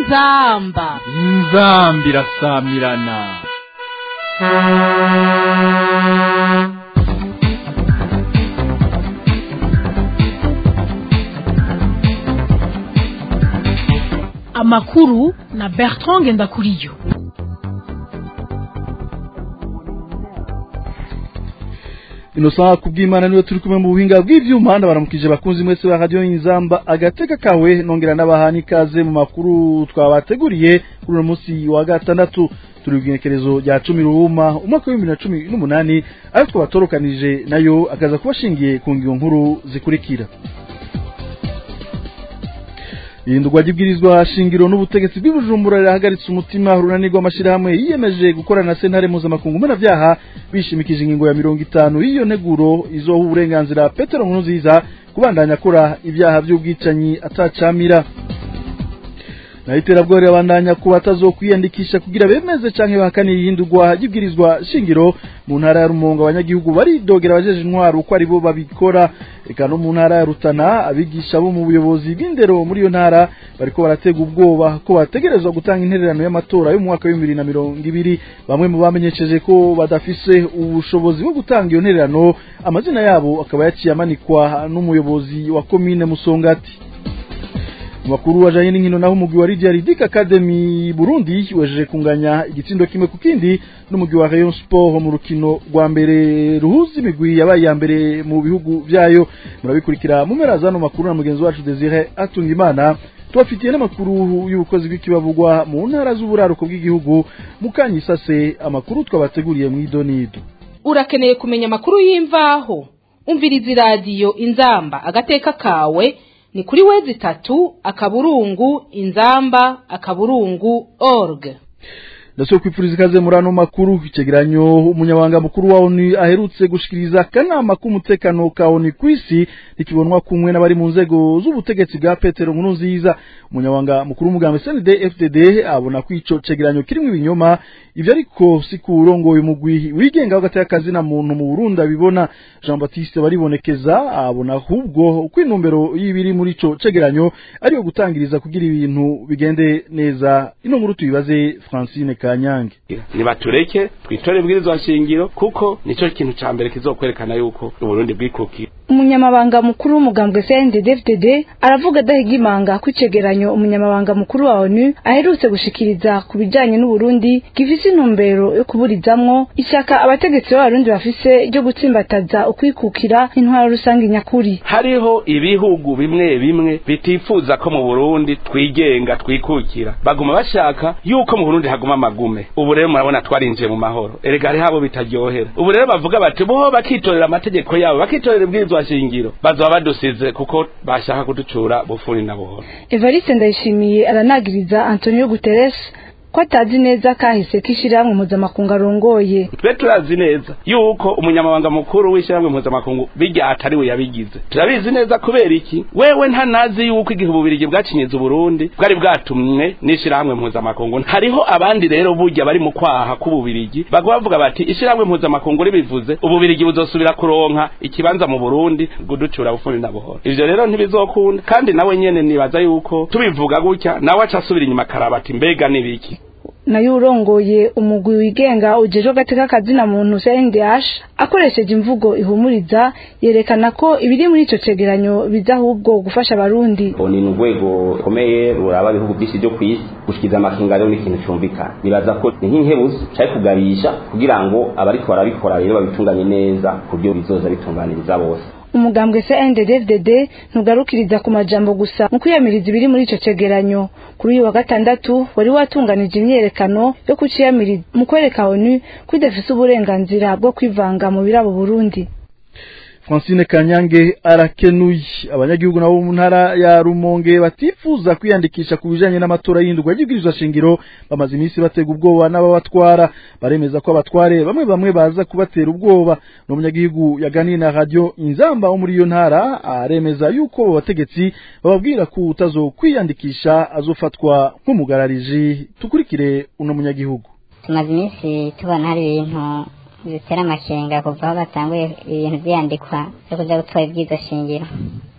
inzamba inzambi irasamirana amakuru na bertrand ngendakuriyo inosa kubw'imana niwe turi kumwe mu buhinga bw'ivyuma ndabaramukije bakunzi mwese ba radio inzamba agateka kawe nongera n'abahani ikaze mu makuru twabateguriye kuri uno munsi wa gatandatu turi bw'inekerezo rya cumi ruhuma umwaka w'ibihumbi na cumi n'umunani ayo twabatorukanije nayo akaza kubashingiye ku ngingo nkuru zikurikira ihindurwa ry'ibwirizwa shingiro n'ubutegetsi bw'ibujumbura rirahagaritse umutima urunani rw'amashyirahamwe yiyemeje gukorana na sentare mpuzamakungu mpanabyaha bishimikije ingingo ya mirongo itanu y'iyo nteguro izoha uburenganzira petero nkurunziza kubandanya akora ibyaha by'ubwicanyi atacamira naho iterabwoba rirabandanya ku batazokwiyandikisha kugira bemeze canke bahakanira ihindurwa ry'ibwirizwa shingiro mu ntara ya rumonge abanyagihugu baridogera abajeje intwaro uko ari bo babikora eka no mu ntara ya rutana abigisha bo mu buyobozi bw'indero muri iyo ntara bariko baratega ubwoba ko bategerezwa gutanga intererano y'amatora yo mu mwaka w'ibihumbi bibiri na mirongo ibiri bamwe mu bamenyesheje ko badafise ubushobozi bwo gutanga iyo ntererano amazina yabo akaba yaciye amanikwa n'umuyobozi wa komine musongati makuru wajanye n'inkino naho umugwi wa Lydia Ridic Academy Burundi wejeje kunganya igitsindo kimwe ku kindi n'umugwi wa Rayon Sport mu rukino rwa mbere ruhuza imigwi yabaye ya mbere mu bihugu vyayo murabikurikira mu mpera zano makuru na mugenzi wacu Desire Atungimana tubafitiye n'amakuru y'ubukozi bw'ikibavugwa mu ntara z'uburaruko bw'igihugu mukanyisase amakuru twabateguriye mu idonido urakeneye kumenya amakuru y'imvaho umviriza iradiyo inzamba agateka kawe ni kuri wezi tatu akaburungu inzamba akaburungu org ndasaba kwipfuriza ikaze muri ano makuru icegeranyo umunyabanga mukuru wa ONU aherutse gushikiriza akanama k'umutekano ka ONU kw'isi ntikibonwa kumwe n'abari mu nzego z'ubutegetsi bwa Petero Nkurunziza umunyabanga mukuru w'umugambi CND FDD abona ko ico cegeranyo kirimwo ibinyoma ivyo ariko si ku urongoye umugwi wigenga w'agateka akazi na muntu mu Burundi abibona Jean Baptiste baribonekeza abona ahubwo uko intumbero y'ibiri muri ico cegeranyo ariyo gutangiriza kugira ibintu bigende neza ino nkuru tuyibaze Francine Kanyange nibatureke twitore bwirizwa shingiro kuko nico kintu ca mbere kizokwerekana yuko Uburundi bwikukiye umunyamabanga mukuru w'umugambwe CNDD-FDD aravuga adahigimanga ko icegeranyo umunyamabanga mukuru wa ONU aherutse gushikiriza ku bijanye n'Uburundi gifise intumbero yo kuburizamwo ishaka abategetsi b'abarundi bafise ryo gutsimbataza ukwikukira intwaro rusange nyakuri hariho ibihugu bimwe bimwe bitifuza ko mu Burundi twigenga twikukira baguma bashaka yuko mu Burundi haguma amagume ubu rero murabona twarinjiye mu mahoro erega hari habo bitaryohera ubu rero bavuga bati bo bakitorera amategeko yabo bakitorera ibwirizwa shingiro bazoba badusize kuko bashaka kuducura bufuni na buhoro Evariste Ndayishimiye aranagiriza Antonio Guterres ko atazi neza kahise k'ishirahamwe mpuzamakungu arongoye twe turazi neza yuko umunyamabanga mukuru w'ishirahamwe mpuzamakungu bijya atari we yabigize turabizi neza kubera iki wewe ntanazi yuko igihe ububirigi bwacinyiza uburundi bwari bwatumwe n'ishirahamwe mpuzamakungu hariho abandi rero burya bari mu kwaha k'ububirigi baguma bavuga bati ishirahamwe mpuzamakungu ribivuze ububirigi buzosubira kuronka ikibanza mu burundi guducura bufuni na buhoro ivyo rero ntibizokunda kandi nawe nyene nibaza yuko tubivuga gutya nawe aca asubira inyuma akaraba ati mbega nibiki nayo urongoye umugwi wigenga ujejwe agateka kazina muntu CNDH akoresheje imvugo ihumuriza yerekana ko ibiri muri ico cegeranyo biza ahubwo gufasha abarundi ni urwego rukomeye ruraba ibihugu byinshi byo kw'isi gushikiza amakinga rero ni ikintu cyumvikana nibaza ko ni nk'inkebuzo cari kugabisha kugira ngo abariko barabikora rero babitunganye neza ku buryo bizoza bitunganiriza bose umugambwe CNDD-FDD ntugarukiriza ku majambo gusa mu kwiyamiriza ibiri muri ico cegeranyo kuri uyu wa gatandatu wari watunganije imyerekano yo kuciyamiriza mu kwereka ONU ko idafise uburenganzira bwo kwivanga mu birabo Burundi Francine Kanyange arakenuye abanyagihugu nabo mu ntara ya Rumonge batifuza kwiyandikisha ku bijanye n'amatora y'indurwa y'ibwirizwa shingiro bamaze iminsi batega ubwoba n'ababatwara baremeza ko abatware bamwe bamwe baza kubatera ubwoba n'umunyagihugu yaganiye na radio inzamba wo muri iyo ntara aremeza yuko abo bategetsi bababwira ko utazokwiyandikisha azofatwa nk'umugarariji tukurikire uno munyagihugu tumaze iminsi tubona hari ibintu bitera amakenga kuva aho batanguye ibintu byandikwa byo kuja gutora ibwizo shingiro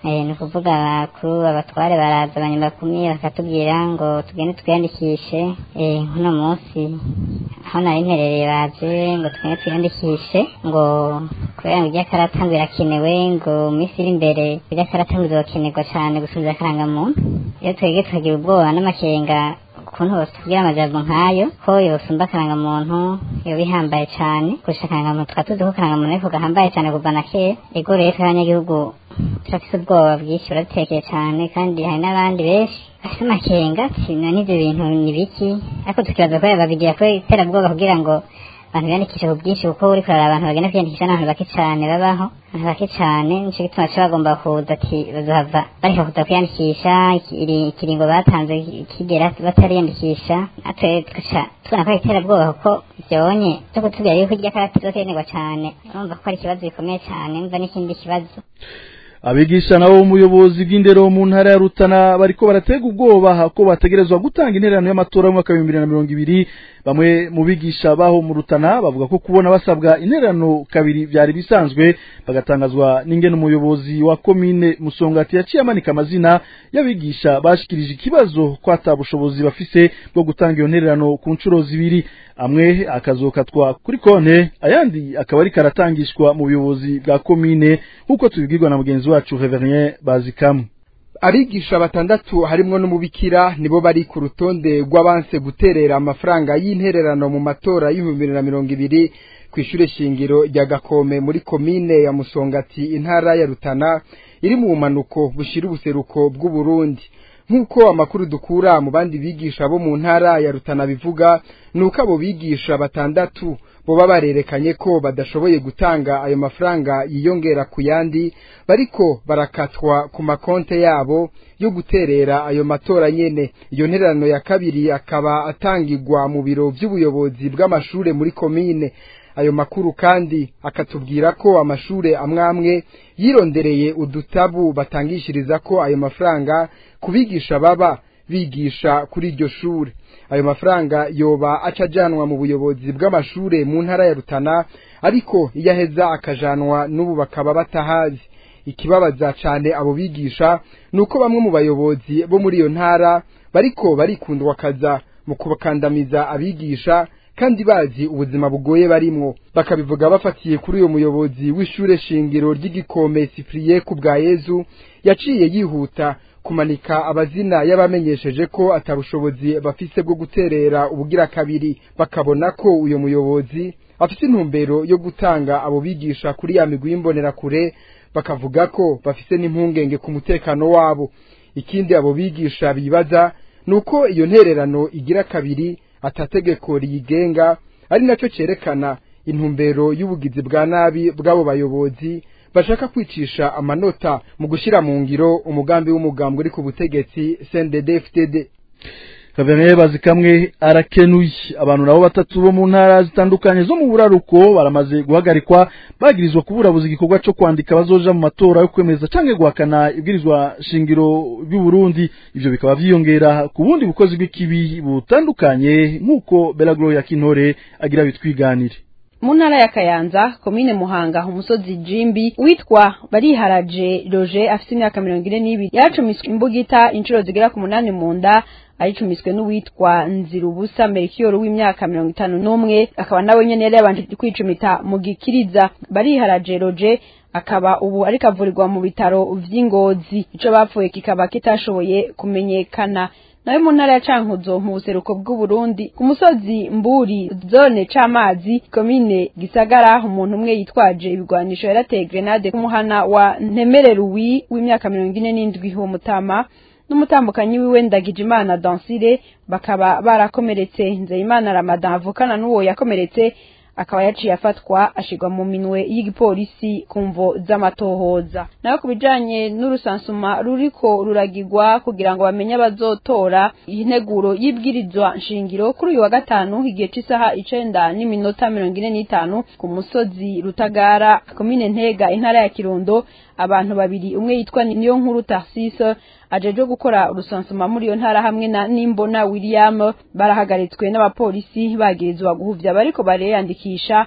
Eh, ni ukuvuga abakuru abatware baraza abanyambakumyi bakatubwira ngo tugende twiyandikishe eh, nk'uno munsi aho nari mperereye baje ngo tugende twiyandikishe ngo kubera ngo iry'akarata ngo irakenewe ngo mu minsi iri imbere iry'akarata ngo izokenerwa cane gusubiza akarangamuntu iyo twebwe tukagira ubwoba n'amakenga ukuntu bosubwira amajambo nk'ayo ko yosumba akarangamuntu yoba ihambaye cane kurusha akarangamuntu tukaba tuzi ko akarangamuntu ariko gahambaye cane kuva na kera ego rero twe abanyagihugu turafise ubwoba bwinshi buradutekeye cane kandi hari n'abandi benshi bafise amakenga sino n'ivyo bintu ni biki ariko tukibaza ko babigira ko iterabwoba kugira ngo abantu biyandikishe ku bwinshi kuko uriko uraraba abantu bagenda kwiyandikisha n'abantu bake cane babaho abantu bake cane nico gituma co bagomba kuza ati bazohava bareka kuza kwiyandikisha iki- ikiringo batanze kigera batariyandikisha natwe tugaca tubona ko ari iterabwoba kuko vyonye vyo kutubwira yuko irya karata izokenerwa cane urumva ko ari ikibazo gikomeye cane mva n'ikindi kibazo abigisha nabo umuyobozi bw'indero mu ntara ya Rutana bariko baratega ubwoba ko bategerezwa gutanga intererano y'amatora y'umwaka w'ibihumbi bibiri na mirongo ibiri bamwe mu bigisha baho mu Rutana bavuga ko kubona basabwa intererano kabiri vyari bisanzwe bagatangazwa n'ingene umuyobozi wa komine Musongati yaciye amanika amazina y'abigisha bashikirije ikibazo ko ata bushobozi bafise bwo gutanga iyo ntererano ku ncuro zibiri amwe akazokatwa kuri konte ayandi akaba ari karatangishwa mu buyobozi bwa komine nk'uko tubibwirwa na mugenzi wacu Reverien Bazikamu abigisha batandatu harimwo n'umubikira nibo bari ku rutonde rw'abanse guterera amafaranga y'intererano mu matora y'ibihumbi bibiri na mirongo ibiri ku ishure shingiro rya gakome muri komine ya musongati intara ya rutana iri mu bumanuko bushira ubuseruko bw'uburundi nk'uko amakuru dukura mu bandi bigisha bo mu ntara ya rutana bivuga ni uko abo bigisha batandatu boba barerekanye ko badashoboye gutanga ayo mafaranga yiyongera ku yandi bariko barakatwa ku makonte yabo yo guterera ayo matora nyene iyo ntererano ya kabiri akaba atangirwa mu biro vy'ubuyobozi bw'amashure muri komine ayo makuru kandi akatubwira ko amashure amwamwe yirondereye udutabu batangishiriza ko ayo mafaranga kubigisha baba bigisha kuri iryo shure ayo mafaranga yoba acajanwa mu buyobozi bw'amashure mu ntara ya Rutana ariko iyo aheza akajanwa n'ubu bakaba batahazi ikibabaza cane abo bigisha nuko bamwe mu bayobozi bo muri iyo ntara bariko barikundwa kaza mu kubakandamiza abigisha kandi bazi ubuzima bugoye barimwo bakabivuga bafatiye kuri uyo muyobozi w'ishure shingiro ry'igikome Cyprien ku bwa Yezu yaciye yihuta kumanika abazina y'abamenyesheje ko atabushobozi bafise bwo guterera ubugira kabiri bakabona ko uyo muyobozi afise intumbero yo gutanga abo bigisha kuri ya migwi y'imbonerakure bakavuga ko bafise n'impungenge ku mutekano wabo ikindi abo bigisha bibaza nuko iyo ntererano igira kabiri atategeko riyigenga ari nacyo cerekana intumbero y'ubugizi bwa nabi bw'abo bayobozi bashaka kwicisha amanota mu gushira mu ngiro umugambi w'umugambwe uri ku butegetsi CNDD-FDD Reverien Bazikamwe arakenuye abantu nabo batatu bo mu ntara zitandukanye zo mu buraruko baramaze guhagarikwa bagirizwa kuburabuza igikorwa cyo kwandika bazoja mu matora yo kwemeza canke guhakana ibwirizwa shingiro by'u Burundi ivyo bikaba vyiyongera ku bundi bukozi bw'ikibi butandukanye nk'uko Belagro ya Kintore agira bitwiganire mu ntara ya kayanza komine muhanga umusozi jimbi witwa bariharaje roje afite imyaka mirongo ine n'ibiri yacumiswe imbugita inshuro zigera ku munani mu nda ayicumiswe n'uwitwa nzirubusa merikiyoro w'imyaka mirongo itanu n'umwe akaba nawe nyene yari yabanje kwicumita mu gikiriza bariharaje roje akaba ubu ariko avurirwa mu bitaro vy'ingozi ico bapfuye kikaba kitashoboye kumenyekana nawe mu ntara ya cankuzo mu buseruko bw'uburundi ku musozi mburi zone c'amazi komine gisagara umuntu umwe yitwaje ibigwanisho yarateye grenade ku muhana wa ntemereruwi w'imyaka mirongo ine n'indwi uwo mutama n'umutambukanyi wiwe ndagijimana dansire bakaba barakomeretse nzeyimana ramadan avukana n'uwo yakomeretse akaba yaciye afatwa ashigwa mu minwe y'igipolisi ku mvo z'amatohoza nayo ku bijanye n'urusansuma ruriko ruragirwa kugira ngo bamenye abazotora integuro y'ibwirizwa nshingiro kuri uyu wa gatanu igihe c'isaha icenda n'iminota mirongo ine n'itanu ku musozi rutagara komine ntega intara ya kirundo abantu babiri umwe yitwa niyo nkuru tarsise ajeje gukora urusansuma muri iyo ntara hamwe na nimbona william barahagaritswe n'abapolisi bagirizwa guhuvya bariko bareyandikisha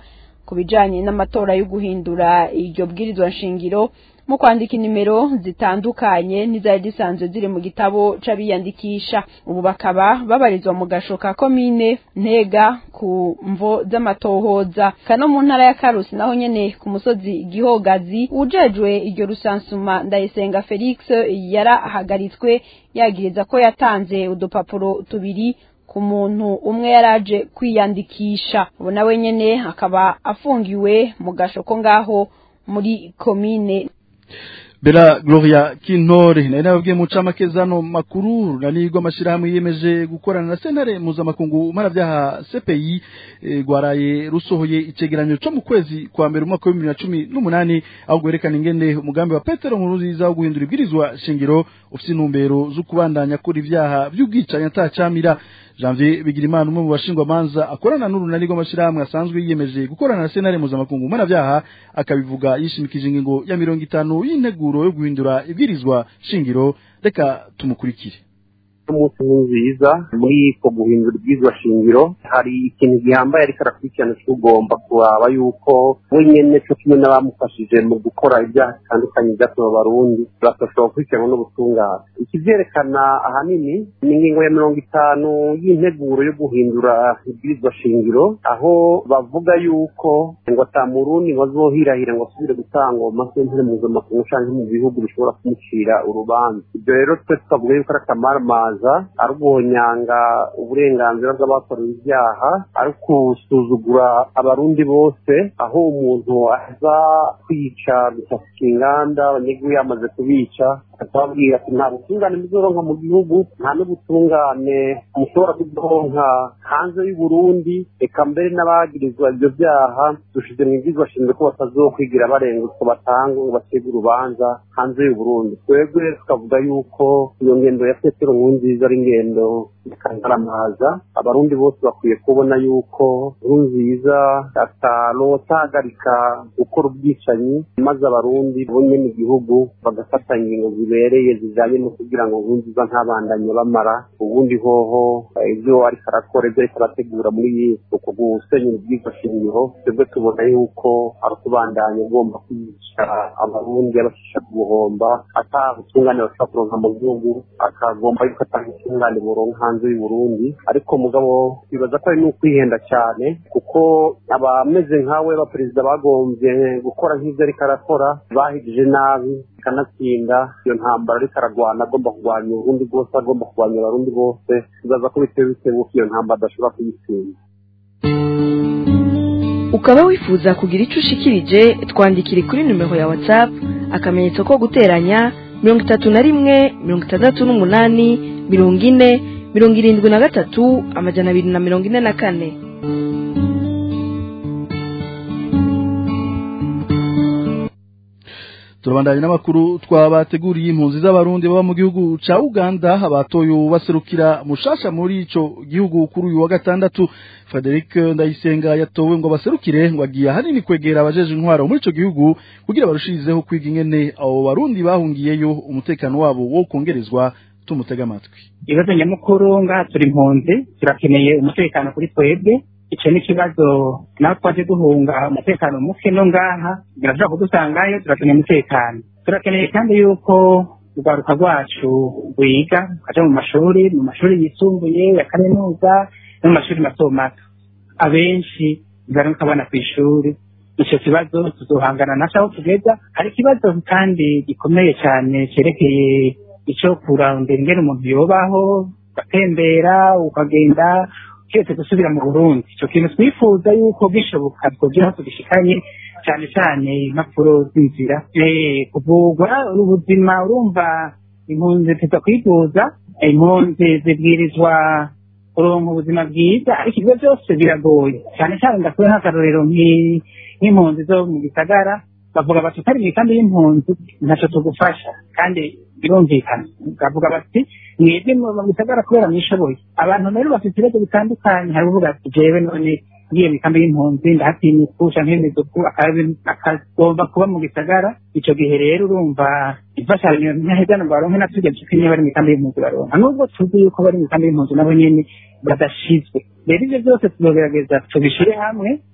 ku bijanye n'amatora yo guhindura iryo bwirizwa nshingiro mu kwandika inimero zitandukanye n'izari zisanzwe ziri mu gitabo c'abiyandikisha ubu bakaba babarizwa mu gasho ka komine ntega ku mvo z'amatohoza kano mu ntara ya karusi naho nyene ku musozi gihogazi ujejwe iryo rusansuma ndayisenga felix yarahagaritswe yagiriza ko yatanze udupapuro tubiri ku muntu umwe yaraje kwiyandikisha ubu nawe nyene akaba afungiwe mu gasho ko ngaho muri komine Bela Gloria Kintore na inababwiye mu camake zano makuru nanirwa amashirahamwe yiyemeje gukorana na sentare mpuzamakungu mpanavyaha CPI e, gwaraye rusohoye icegeranyo co mu kwezi kwa mbere umwaka wa 2018 aho gwerekana ingene umugambi wa Petero Nkurunziza wo guhindura ibwirizwa shingiro ufite intumbero zo kubandanya kuri ivyaha vy'ubwicanya atacamira Janvier Bigirimana umwe mu bashingwa manza akorana n'urunani rw'amashirahamwe asanzwe yiyemeje gukorana na sentare mpuzamakungu mpanavyaha akabivuga yishimikije ingingo ya mirongo itanu y'integuro yo guhindura ibwirizwa shingiro reka tumukurikire umunsi nziza muri ko guhindura ibyizwa shingiro hari ikintu gihambaye ariko arakurikirana tugomba kuraba yuko we nyene co kimwe n'abamufashije mu gukora ibyaha bitandukanye byatuma abarundi bagashobora gukurikiranwa n'ubutungane ikivyerekana ahanini ni ingingo ya mirongo itanu y'integuro yo guhindura ibwirizwa shingiro aho bavuga yuko ngo ata murundi ngo azohirahira ngo asubire gutanga amasentare mpuzamakungu canke mu bihugu bishobora kumucira urubanza ibyo rero twe tukavuga yuko ari akamaramaza ari uguhonyanga uburenganzira bw'abakorewe ibyaha ari gusuzugura abarundi bose aho umuntu aza kwica gusasika inganda abanyagihugu yamaze kubica akababwira ati nta butungane muzoronka mu gihugu nta n'ubutungane mushobora kudoronka hanze y'uburundi reka mbere n'abagirizwa ibyo byaha dushize mu ibwizwa shingiro ko batazokwigira barenga utwo batanga ngo bacibwe urubanza hanze y'uburundi twebwe tukavuga yuko iyo ngendo ya petero nkurunziza ari ingendo ikangaramaza abarundi bose bakwiye kubona yuko nkurunziza atarotahagarika gukora ubwicanyi maze abarundi bonye mu gihugu bagafata ingingo zibereye zijanye no kugira ngo nkurunziza ntabandanye bamara ubundi hoho ibyo ariko arakora ibyo ariko arategura muri uku gusenyera ubwiza shingiro twebwe tubona yuko ari ukubandanya ugomba kwica abarundi abashisha ku buhomba ata butungane bashobora kuronka mu gihugu akagomba yuko atanga ubutungane buronka hanze y'uburundi ariko mugabo twibaza ko ari n'ukwihenda cyane kuko abameze nkawe abaperezida bagombye gukora nk'ibyo ariko arakora bahigije nabi kanatsinda iyo ntambara ariko aragwana agomba kurwanya uburundi bwose agomba kurwanya abarundi bose twibaza ko bitewe bitewe ko iyo ntambara adashobora kuyitsinda ukaba wifuza kugira icyo ushikirije twandikire kuri nimero ya whatsapp akamenyetso ko guteranya mirongo itatu na rimwe mirongo itandatu n'umunani mirongo ine mirongo irindwi na gatatu amajana abiri na mirongo ine na kane turabandanya n'amakuru twabateguriye impunzi z'abarundi baba mu gihugu ca Uganda abatoye baserukira mushasha muri ico gihugu kuri uyu wa gatandatu Frederic Ndayisenga yatowe ngo baserukire ngo agiye hanini kwegera abajeje intwaro muri ico gihugu kugira barushirizeho kwiga ingene abo barundi bahungiyeyo umutekano wabo wo kongerezwa tumutega amatwi ibibazo nyamukuru ngaha turi impunzi turakeneye umutekano kuri twebwe icyo ni ikibazo nawe twaje duhunga umutekano muke no ngaha birashobora kudusangayo turakeneye umutekano turakeneye kandi yuko urwaruka rwacu rwiga rukaja mu mashuri mu mashuri yisumbuye ya kaminuza no mu mashuri mato mato abenshi baramuka abana ku ishuri icyo kibazo tuzohangana naco aho tugeza hari ikibazo kandi gikomeye cyane cyerekeye icyo kurondera ingene umuntu yobaho ugatembera ukagenda kiretse gusubira mu burundi icyo kintu twifuza yuko gishoboka twogira aho tugishikanye cyane cyane impapuro z'inzira kuvugwa ubuzima urumva impunzi tuza kwivuza impunzi zibwirizwa kuronka ubuzima bwiza ariko ibyo byose biragoye cyane cyane ndakuye nk'akarorero nk'impunzi zo mu gisagara bavuga bati utari mu ikambi y'impunzi ntacyo tugufasha kandi birumvikana bavuga bati mwebwe mu gisagara kubera mwishoboye abantu rero bafite ibibazo bitandukanye hari uvuga ati jewe none ngiye mu ikambi y'impunzi ndahatinyuku canke imiduku akagomba kuba mu gisagara ico gihe rero urumva imfashanyo ntahezana ngo baronke natujya duke niba bari mu ikambi y'impunzi baronka nubwo tuzi yuko bari mu ikambi y'impunzi nabo nyene badashizwe rero ivyo byose tuzogerageza tubishire hamwe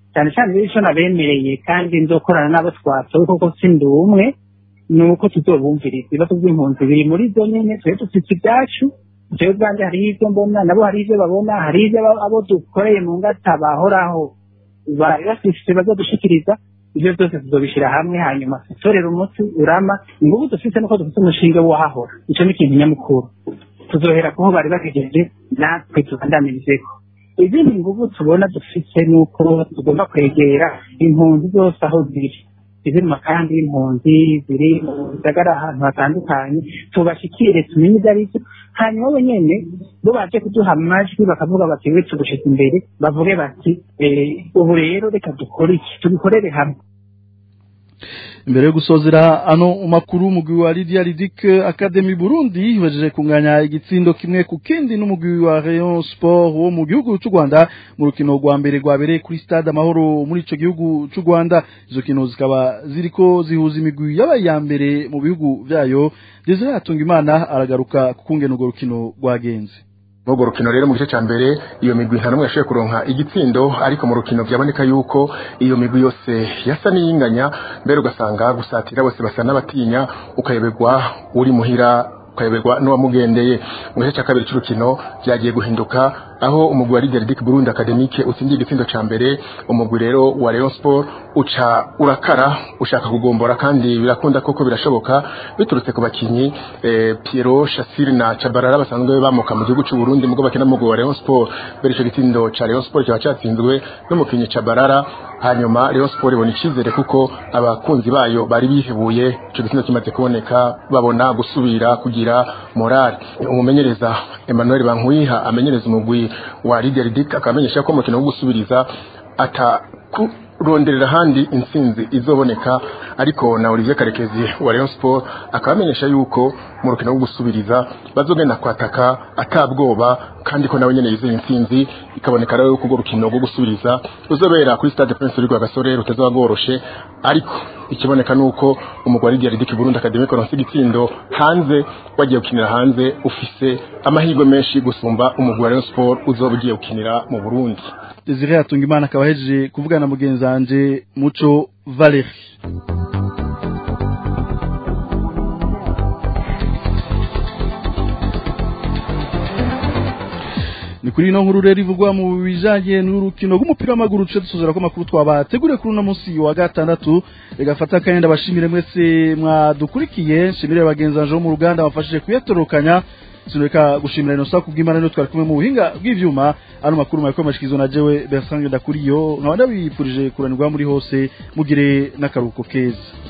cyane cyane rero icyo nabemereye kandi nzokorana n'abo twatowe kuko sindi umwe ni uko tuzobumviriza ibibazo by'impunzi biri muri zo nyine twe dufite ibyacu jewe ubwanjye hariho ibyo mbona nabo hari ibyo babona hari ibyo abo- abo dukoreye mu ngata bahoraho bari bafise bazodushikiriza ibyo byose tuzobishyira hamwe hanyuma dutorere umuti urama ingufu dufite nuko dufite umushinga wahahora icyo ni ikintu nyamukuru tuzohera kuho bari bagejeje natwe tubandamirizeko izindi nguvu tubona dufite ni uko tugomba kwegera impunzi zose aho ziri iziri mu makambi y'impunzi ziri mu bisagara ahantu hatandukanye tubashikire tumenye ibyo ari byo hanyuma bo nyene bo baje kuduha amajwi bakavuga bati we tugushize imbere bavuge bati eh, ubu rero reka dukore iki tubikorere hamwe imbere yo gusozera ano makuru umugwi wa Lydia Ridic Academy Burundi wejeje kunganya igitsindo kimwe ku kindi n'umugwi wa Rayon Sport wo mu gihugu cy'u Rwanda mu rukino rwa mbere rwabereye kuri stade Amahoro muri ico gihugu cy'u Rwanda izo kino zikaba ziriko zihuza imigwi yabaye ya mbere mu bihugu vyayo Desire Hatungimana aragaruka ku kungena urwo rukino rwagenze Urwo rukino rero mu gice cya mbere iyo migwi nta n'umwe yashoboye kuronka igitsindo ariko mu rukino byaboneka yuko iyo migwi yose yasa n'iyinganya mbere ugasanga gusatira bose basa n'abatinya ukayoberwa uri muhira ukayoberwa n'uwamugendeye mu gice cya kabiri cy'urukino byagiye guhinduka aho umugwi wa Leader Dick Burundi Academique utsindiye igitsindo ca mbere umugwi rero wa Rayon Sport uca urakara ushaka kugombora kandi birakunda koko birashoboka biturutse ku bakinyi eh, Piero Shassir na Chabarara basanzwe bamuka mu gihugu cy'u Burundi mugo bakina mu mugwi wa Rayon Sport bere ico gitsindo ca Rayon Sport cyaba cyatsinzwe n'umukinyi Chabarara hanyuma Rayon Sport ibona icizere kuko abakunzi bayo bari bihebuye ico gitsindo kimaze kuboneka babona gusubira kugira morale umumenyereza Emmanuel Bankwiha amenyereza umugwi wa Leader Dick akamenyesha ko umukino wo gusubiriza ata kuronderera handi intsinzi izoboneka ariko na Olivier Karekezi wa Rayon Sport akabamenyesha yuko mu rukino rwo gusubiriza bazogenda kwataka atabwoba kandi ko nawe nyene yizeye intsinzi ikaboneka rero ko urwo rukino rwo gusubiriza ruzobera kuri Stade Prince Rugwa Gasore rutazaba rworoshe ariko ikiboneka nuko umugwari Diary Dick Burundi Academy koronse igitsindo hanze wagiye gukinira hanze ufise amahirwe menshi gusumba umugwi wa Rayon Sport uzoba ugiye gukinira mu Burundi Desire Hatungimana akaba ahejeje kuvugana na mugenzi wanje Muco Valerie ni kuri ino nkuru rero ivugwa mu bijanye n'urukino rw'umupira w'amaguru duce dusozera ko amakuru twabateguriye kuri uno munsi wa gatandatu regafata akanya ndabashimire mwese mwadukurikiye nshimire bagenzi banje bo mu ruganda bafashije kuyatorokanya sinureka gushimira inosa kubw'imana niyo twari kumwe mu buhinga bw'ivyuma ano makuru mwariko mashikizwa na jewe Bertrand Ndakuriyo nkaba ndabifurije kuranirwa muri hose mugire n'akaruhuko keza